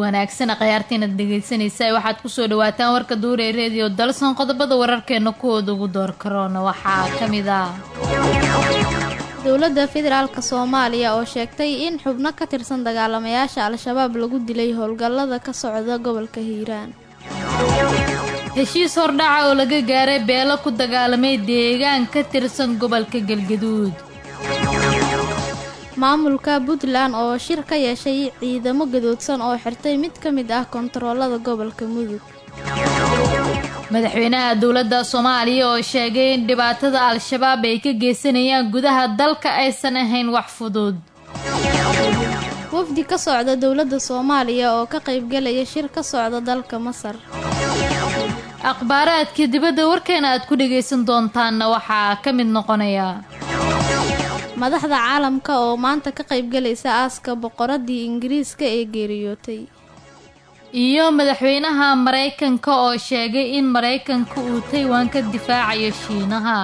wanaagsan khayaartiinad dhegeysanaysa waxaad kusoo dhawaataan warka duur ee reediyo dalson qodobada wararkeena kuwooda ugu door karoona waxaa ka mid ah dowladda federaalk soomaaliya oo sheegtay in xubno ka tirsan dagaalamayaasha al-shabaab lagu dilay howlgallada ka socda gobolka hiiraan heshiis hordhaca oo laga gaaray beelo ku dagaalamay deegaan ka tirsan gobolka galgaduud maamulka puntland oo shir ka yeeshay ciidamo gadoodsan oo xirtay mid ka mid ah kontaroolada gobolka mudug madaxweynaha dowladda soomaaliya oo sheegay in dhibaatada al-shabaab ay ka geysanayaan gudaha dalka aysan ahayn wax fudud wafdi ka socda dowladda soomaaliya oo ka qaybgalaya shir ka socda dalka masar akhbaaraadka dibadda warkeena aad ku dhagaysan doontaanna waxaa ka mid noqonaya madaxda caalamka oo maanta ka qaybgalaysa aaska boqoradii ingiriiska ee geeriyootay iyo madaxweynaha maraykanka oo sheegay in maraykanka uu taiwan ka difaacayo shiinaha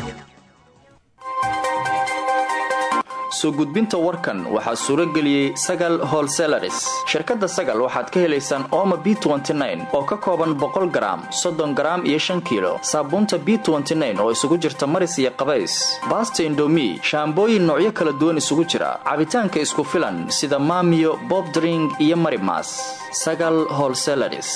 soo gudbinta warkan waxaa suuro geliyey sagal holselaris shirkadda sagal waxaad ka helaysaan ooma b oo ka kooban boqol garaam soddon garaam iyo shan kiilo saabuunta b oo isugu jirta maris iyo qabays baasta indomi shaambooyin noocyo kala duwan isugu jira cabitaanka isku filan sida maamiyo bobdring iyo marimas sagal holselaris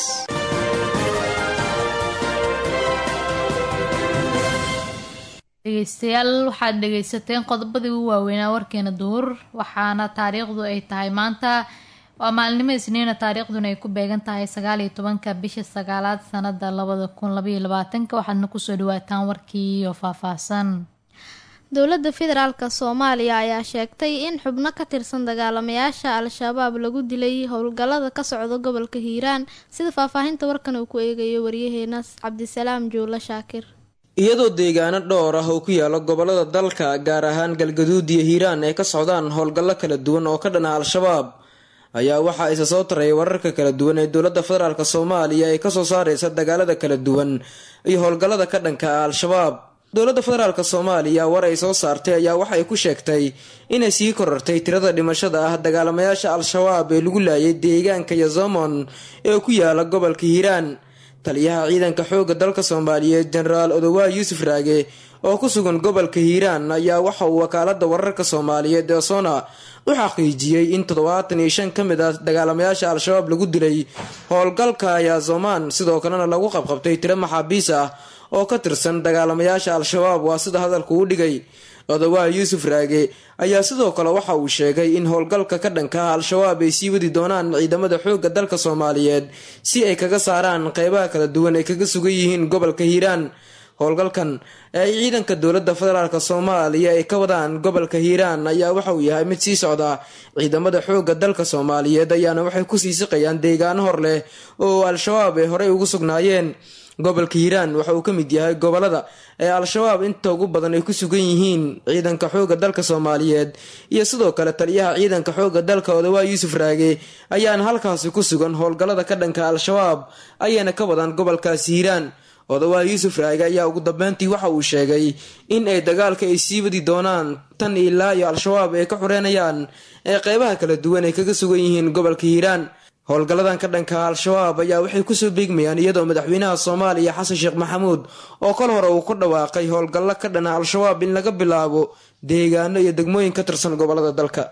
dhegeystayaal waxaad dhegaysateen qodobadii ugu waaweynaa warkeena duur waxaana taariikhdu ay tahay maanta waa maalinimo isniina taariikhduna ay ku beegan tahay sagaal iyo tobanka bisha sagaalaad sanada labada kun labaiyo labaatanka waxaadna kusoo dhawaataan warkii oo faahfaahsan dowladda federaalk soomaaliya ayaa sheegtay in xubno ka tirsan dagaalamayaasha al-shabaab lagu dilay howlgallada ka socda gobolka hiiraan sida faahfaahinta warkan uu ku eegayo waryaheena cabdisalaam juulo shaakir iyadoo deegaano dhowr ah oo ku yaala gobolada dalka gaar ahaan galgaduud iyo hiiraan ay ka socdaan howlgallo kala duwan oo ka dhana al-shabaab ayaa waxaa isa soo taraya wararka kala duwan ee dowladda federaalk soomaaliya ay kasoo saareysa dagaalada kala duwan iyo howlgallada ka dhanka ah al-shabaab dowladda federaalk soomaaliya war ay soo saartay ayaa waxay ku sheegtay inay sii korortay tirada dhimashada ah dagaalamayaasha al-shabaab ee lagu laayay deegaanka yazomon ee ku yaala gobolka hiiraan taliyaha ciidanka xoogga dalka soomaaliyeed jenaraal odowaa yuusuf raage oo ku sugan gobolka hiiraan ayaa waxa uu wakaalada wararka soomaaliyeed ee sona u xaqiijiyey in toddobaatan iyo shan ka mid ah dagaalamayaasha al-shabaab lagu dilay howlgalka yaazomaan sidoo kalena lagu qabqabtay tiro maxaabiis ah oo ka tirsan dagaalamayaasha al-shabaab waa sida hadalku u dhigay odowaa yuusuf raage ayaa sidoo kale waxa uu sheegay in howlgalka ka dhanka ah al-shabaab ay sii wadi doonaan ciidamada xoogga dalka soomaaliyeed si ay kaga saaraan qeybaha kala duwan ay kaga sugan yihiin gobolka hiiraan howlgalkan ee ay ciidanka dowladda federaalk soomaaliya ay ka wadaan gobolka hiiraan ayaa waxa uu yahay mid sii socda ciidamada xoogga dalka soomaaliyeed ayaana waxay kusii siqayaan deegaano hor leh oo al-shabaab ay horey ugu sugnaayeen gobolka hiiraan waxa uu ka mid yahay gobolada ee al-shabaab inta ugu badan ay ku sugan yihiin ciidanka xoogga dalka soomaaliyeed iyo sidoo kale taliyaha ciidanka xoogga dalka odawaa yuusuf raage ayaana halkaasi ku sugan howlgallada ka dhanka al-shabaab ayayna ka wadaan gobolkaasi hiiraan odawaa yuusuf raage ayaa ugu dambeyntii waxa uu sheegay in ay dagaalka ay sii wadi doonaan tan ilaa iyo al-shabaab ay ka xureynayaan ee qeybaha kala duwan ay kaga sugan yihiin gobolka hiiraan howlgalladan ka dhanka al-shabaab ayaa waxay kusoo beegmayaan iyadoo madaxweynaha soomaaliya xasan sheekh maxamuud oo kol hore uu ku dhawaaqay howlgallo ka dhana al-shabaab in laga bilaabo deegaano iyo degmooyin ka tirsan gobolada dalka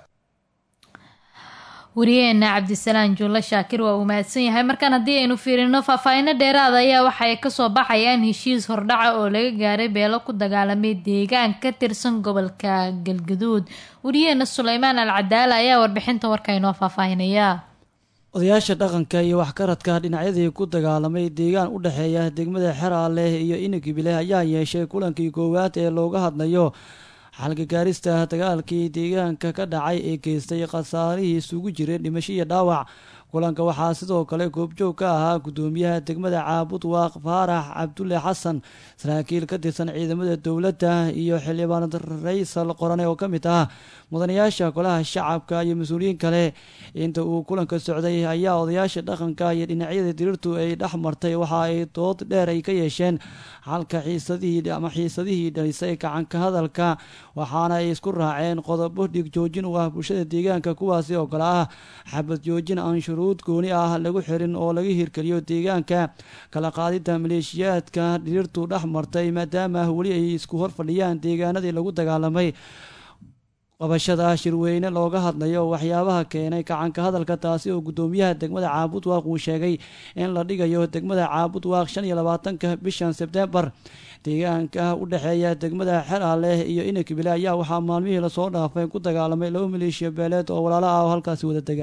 wariyaheena cabdisalaan juulle shaakir waa uu mahadsan yahay markaan haddii aynu fiirino faahfaahino dheeraada ayaa waxay kasoo baxayaan heshiis hordhaca oo laga gaaray beelo ku dagaalamay deegaan ka tirsan gobolka galgaduud wariyaheena suleymaan al cadaala ayaa warbixinta warka inoo faahfaahinaya odayaasha dhaqanka iyo waxkaradka dhinacyadii ku dagaalamay deegaan u dhexeeya degmada xeraaleh iyo inagibile ayaa yeeshay kulankii koowaad ee looga hadlayo xalgagaarista dagaalkii deegaanka ka dhacay ee geystay khasaarihii isugu jiray dhimasho iyo dhaawac kulanka waxaa sidoo kale goobjoog ka ahaa gudoomiyaha degmada caabud waaq faarax cabdulle xasan saraakiil ka tirsan ciidamada dowladda iyo xildhibaan raysal qorane oo ka mid ah mudanayaasha golaha shacabka iyo mas-uuliyiin kale inta uu kulanka socday ayaa odayaasha dhaqanka iyo dhinacyada diriirtu ay dhex martay waxa ay dood dheer ay ka yeesheen halka xiisadihii ama xiisadihii dhalisay gacanka hadalka waxaana ay isku raaceen qodobo dhig joojin u ah bulshada deegaanka kuwaasi oo kale ah xabad joojin aan shuruud gooni ah lagu xirin oo laga hirgeliyo deegaanka kala qaadida maleeshiyaadka dhiriirtu dhex martay maadaama weli ay isku hor fadhiyaan deegaanadii lagu dagaalamay qabashada shirweyne looga hadlayo waxyaabaha keenay gacanka hadalka taasi oo guddoomiyaha degmada caabud waaq uu sheegay in la dhigayo degmada caabud waaq shan iyo labaatanka bishan sebtembar deegaanka u dhexeeya degmada xeraaleh iyo inakibile ayaa waxaa maalmihii lasoo dhaafay ku dagaalamay laba maleeshiya beeleed oo walaalo ah oo halkaasi wada dega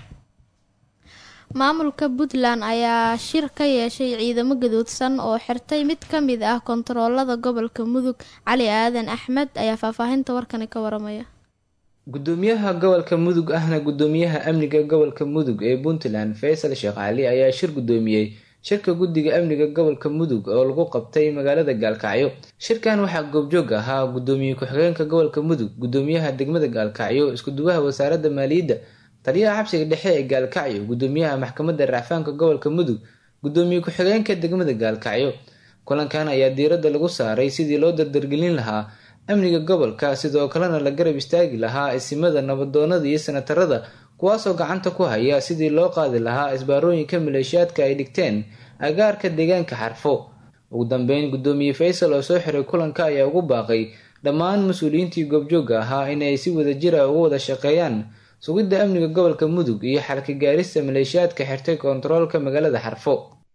maamulka puntland ayaa shir ka yeeshay ciidamo gaduudsan oo xirtay mid ka mid ah kontaroolada gobolka mudug cali aadan axmed ayaa faahfaahinta warkani ka waramaya gudoomiyaha gobolka mudug ahna gudoomiyaha amniga gobolka mudug ee puntland faysal sheekh cali ayaa shir gudoomiyey shirka guddiga amniga gobolka mudug oo lagu qabtay magaalada gaalkacyo shirkan waxaa goobjoog ahaa gudoomiye ku-xigeenka gobolka mudug gudoomiyaha degmada gaalkacyo iskuduwaha wasaaradda maaliyadda taliyaha xabsiga dhexe ee gaalkacyo gudoomiyaha maxkamadda racfaanka gobolka mudug gudoomiye ku-xigeenka degmada gaalkacyo kulankan ayaa diiradda lagu saaray sidii loo dardargelin lahaa amniga gobolka sidoo kalena la garab istaagi lahaa isimada nabadoonada iyo sanatarada kuwaasoo gacanta ku haya sidii loo qaadi lahaa isbaarooyinka maleeshiyaadka ay dhigteen agaarka deegaanka xarfo ugu dambeyn gudoomiye faysal oo soo xiray kulanka ayaa ugu baaqay dhammaan mas-uuliyiintii goobjooga ahaa inay si wadajira uga wada shaqeeyaan sugidda amniga gobolka mudug iyo xalka gaarista maleeshiyaadka xirtay koontaroolka magaalada xarfo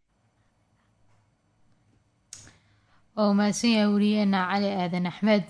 oo mahadsan yahay wariyeena cali aadan axmed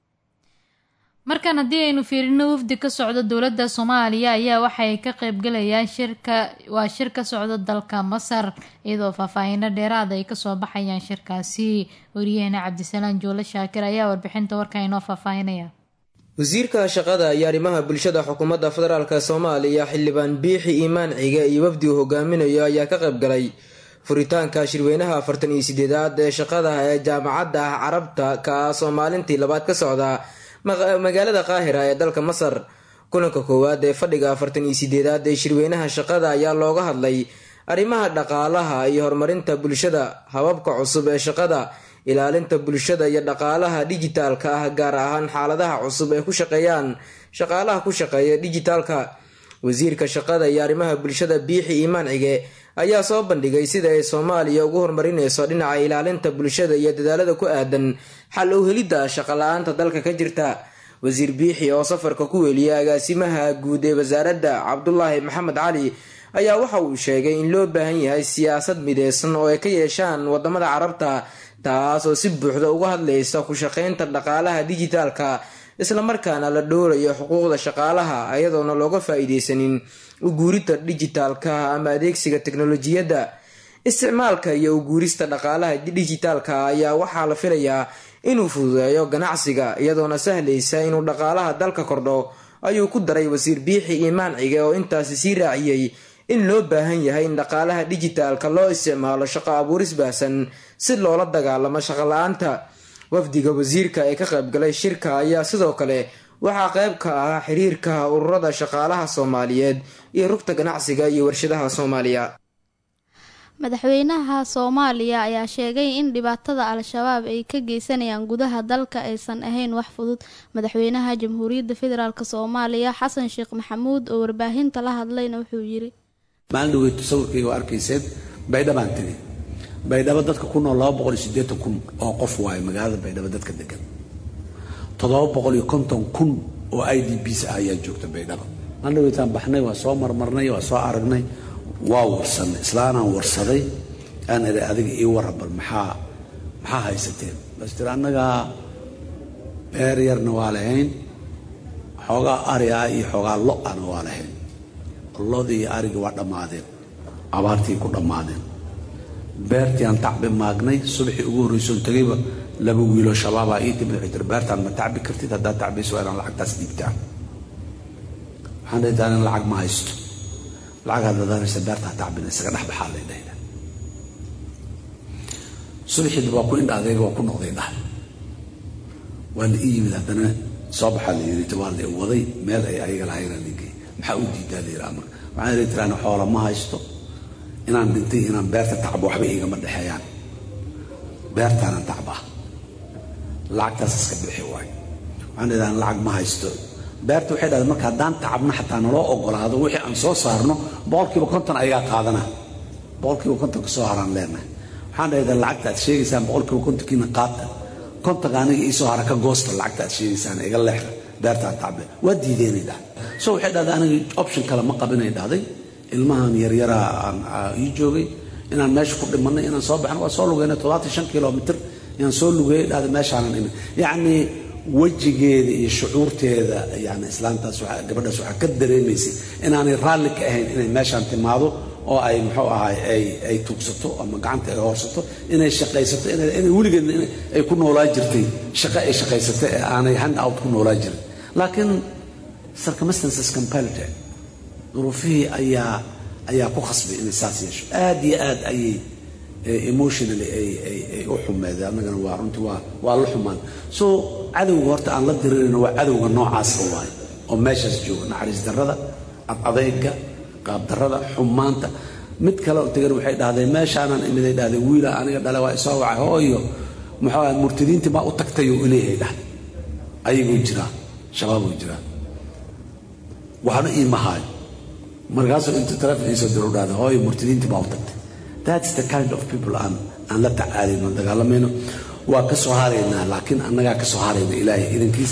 markan haddii aynu fiirino wafdi ka socda dowladda soomaaliya ayaa waxay ka qeybgalayaan shirka waa shir ka socda dalka masar iyadoo faahfaahino dheeraada ay kasoo baxayaan shirkaasi wariyaheena cabdisalaan joole shaakir ayaa warbixinta warka inoo faahfaahinaya wasiirka shaqada iyo arrimaha bulshada xukuumadda federaalk soomaaliya xildhibaan biixi iimaan ciga iyo wafdi uu hogaaminayo ayaa ka qaybgalay furitaanka shirweynaha afartan iyo sideedaad ee shaqada ee jaamacadda ah carabta kaasoo maalintii labaad ka socda magaalada qaahira ee dalka masar kulanka koowaad ee fadhiga afartan iyo sideedaad ee shirweynaha shaqada ayaa looga hadlay arrimaha dhaqaalaha iyo horumarinta bulshada hababka cusub ee shaqada ilaalinta bulshada iyo dhaqaalaha dijitaalka ah gaar ahaan xaaladaha cusub ee ku shaqeeyaan shaqaalaha ku shaqeeya dijitaalka wasiirka shaqada iyo arrimaha bulshada biixi iimaan cige ayaa soo bandhigay sida ay soomaaliya ugu horumarineyso dhinaca ilaalinta bulshada iyo dadaalada ku aadan xal u helidda shaqala-aanta dalka ka jirta wasiir biixi oo safarka ku weliyay agaasimaha guud ee wasaaradda cabdulaahi maxamed cali ayaa waxa uu sheegay in loo baahan yahay siyaasad mideysan oo ay ka yeeshaan wadamada carabta taas oo si buuxda uga hadlaysa ku shaqeynta dhaqaalaha dijitaalka islamarkaana la dhowrayo xuquuqda shaqaalaha iyadoona looga faa-iideysanin uguurida dijitaalka ama adeegsiga teknolojiyadda isticmaalka iyo uguurista dhaqaalaha dijitaalka ayaa waxaa la filayaa inuu fududeeyo ganacsiga iyadoona sahlaysa inuu dhaqaalaha dalka kordho ayuu ku daray wasiir biixi iimaan cige oo intaasi sii raaciyey in loo baahan yahay in dhaqaalaha dijitaalka loo isticmaalo shaqo abuuris baahsan si loola dagaalamo shaqo-la-aanta wafdiga wasiirka ee ka qaybgalay shirka ayaa sidoo kale waxaa qayb ka ah xiriirka ururada shaqaalaha soomaaliyeed iyo rugta ganacsiga iyo warshadaha soomaaliya madaxweynaha soomaaliya ayaa sheegay in dhibaatada al-shabaab ay ka geysanayaan gudaha dalka aysan ahayn wax fudud madaxweynaha jamhuuriyadda federaalk soomaaliya xasan sheekh maxamuud oo warbaahinta la hadlayna wuxuu yiri maalin dhaweyto sawirkayga oo arkayseen baydhabaan tegi baydhabo dadka ku nool laba boqol iyo siddeetan kun oo qof waayo magaalada baydhabo dadka degan toddoba boqol iyo konton kun oo i d bs ah ayaa joogta baydhabo maalin dhaweytaan baxnay waa soo marmarnay waa soo aragnay waa warsanay islaanaan warsaday aan idhi adiga ii warra bal maxaa maxaa haysateen bas tiri annagaa beer yarna waa lahayn xoogaa ari ah iyo xoogaa lo-ana waa lahayn lodii iyo arigii waa dhammaadeen abaartii ku dhammaadeen beertii aan tacbi maagnay subaxii ugu horreysoon tegayba laba wiiloo shabaabaa ii timid waxay tiri beertaan ma tacbi kartid haddaad tacbayso waa inaan lacagtaas dhiibtaan waxaan dhihi taan in lacag ma haysto lacagaad dadaanaysa beertaa tacbina isaga dhex baxaa lay dhahda subaxiiba waa ku indha adeega waa ku noqday dhah waa la ii yimid haddana soo baxaa la yiri waa la waday meel ay ayaga lahaynaa ligay maxaa u diidaa la yiraa marka waxaan idhi tiraan xoola ma haysto inaan dhintay inaan beerta tacbo waxba igama dhexeeyaan beertaanan tacbaa lacagtaas iska bixi waayo waxaan idhahan lacag ma haysto beerta waxay dhahdeen marka haddaan tacabno xataa naloo ogolaado wixii aan soo saarno boqolkiiba konton ayagaa qaadana boqolkiiba konton ka soo haraan leenahay waxaan dhahdaa lacagta aad sheegaysaan boqolkiiba kontonkiina qaata kontonka aniga iisoo hara ka goosta lacagta aad sheegaysaan iga leexda beertaan tacbe waa diideenay dhahday so waxay dhahday aniga option kale ma qabinay dhahday ilmahan yaryaraa aan ii joogay inaan meesha ku dhimanay inaan soo baxno waa soo lugeynay toddobaatan shan kilomitr inaan soo lugeeyay dhahday meeshaanan imin yacni wejigeeda iyo shucuurteeda yani islaantaas gabadhaas waxaa ka dareemaysay inaanay raalli ka ahayn inay meeshaan timaado oo ay muxuu ahay ay ay tuugsato ama gacanta ay hoorsato inay shaqaysato inay weligeedna ay ku noolaa jirtay shaqo ay shaqaysato ee aanay hand out ku noolaa jirin laakiin circumstances compelled duruufihii ayaa ayaa ku khasbay inay saas yeesho aad iyo aad ayay emotionally ay u xumeed annagana waa runtii waa waa la xumaan so cadowga horta aan la dirirayno waa cadowga noocaasa waaye oo meeshaas jooga naxariis darrada adadayga qaabdarrada xumaanta mid kale oo tegan waxay dhahdeen meeshaanan imiday dhahdeen wiila aniga dhale waa isoo wacay hooyo muxuu ahay murtadiintii baa u tagtayoo ileeyahay dhahday ayagoo jiraa shabaaboo jiraa waxna iima haayo markaasuu intuu taleefon iisoo diro dhahday hooyo murtadiintii baa u tagtay that's the kind of people aan aan la tacaalayno dagaalamayno waa ka soo haraynaa laakiin annagaa ka soo harayna ilaahay idankiisa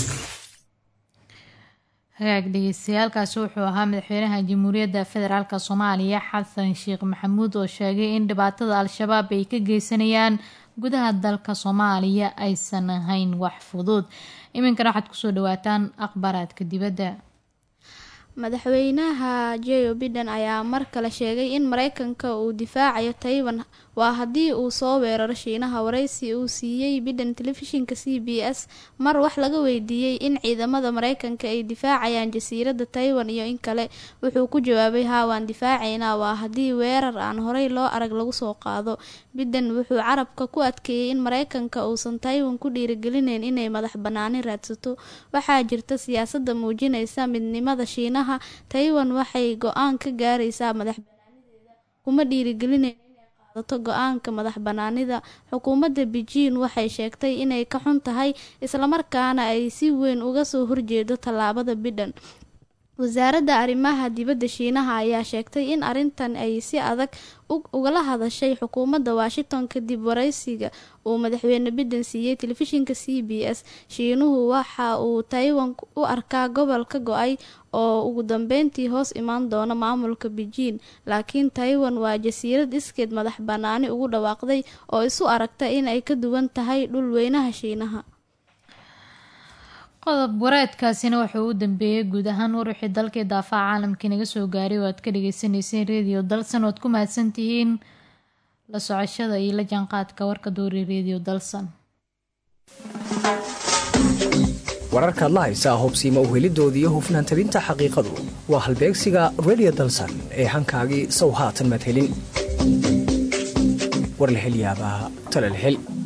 hagaag dhegeystayaaalkaasi wuxuu ahaa madaxweynaha jamhuuriyadda federaalk soomaaliya xasan sheekh maxamuud oo sheegay in dhibaatada al-shabaab ay ka geysanayaan gudaha dalka soomaaliya aysan ahayn wax fudud iminkana waxaad kusoo dhawaataan akhbaaraadka dibadda madaxweynaha joe biden ayaa mar kale sheegay in mareykanka uu difaacayo taiwan waa haddii uu soo weeraro shiinaha wareysi uu siiyey biden telefishinka c b s mar wax laga weydiiyey in ciidamada mareykanka ay difaacayaan jasiiradda taiwan iyo in kale wuxuu ku jawaabay haa waan difaacaynaa waa haddii weerar aan horey loo arag lagu soo qaado biden wuxuu carabka ku adkeeyey in mareykanka uusan taiwan ku dhiirigelinayn inay madax banaani raadsato waxaa jirta siyaasada muujinaysa midnimada shiinaha taiwan waxay go-aan ka gaaraysaa madax banaanideeda kuma dhiirigelinayn qaadato go-aanka madax banaanida xukuumadda beijing waxay sheegtay inay ka xun tahay islamarkaana ay si weyn uga soo horjeedo tallaabada bidhan wasaaradda arrimaha dibadda shiinaha ayaa sheegtay in arrintan ay si adag ugala hadashay xukuumadda washington kadib wareysiga uu madaxweyne biden siiyey telefishinka c b s shiinuhu waxa uu taiwan u arkaa gobol ka go-ay oo ugu dambeyntii hoos imaan doona maamulka beijing laakiin taiwan waa jasiirad iskeed madax banaani ugu dhawaaqday oo isu aragta in ay ka duwan tahay dhul weynaha shiinaha qodob wareedkaasina wuxuu u dambeeyey guud ahaan waruxii dalkii daafaca caalamkii naga soo gaaray oo aad ka dhageysaneyseen redio dalsan oad ku mahadsantihiin la socoshada iyo la jaanqaadka warka doori redio dalsan wararkaad la haysaa hubsiima uhelidoodiiyo hufnaan tabinta xaqiiqadu waa halbeegsiga redio dalsan ee hankaagii sow haatan maad helin war la helyaabaa talal hel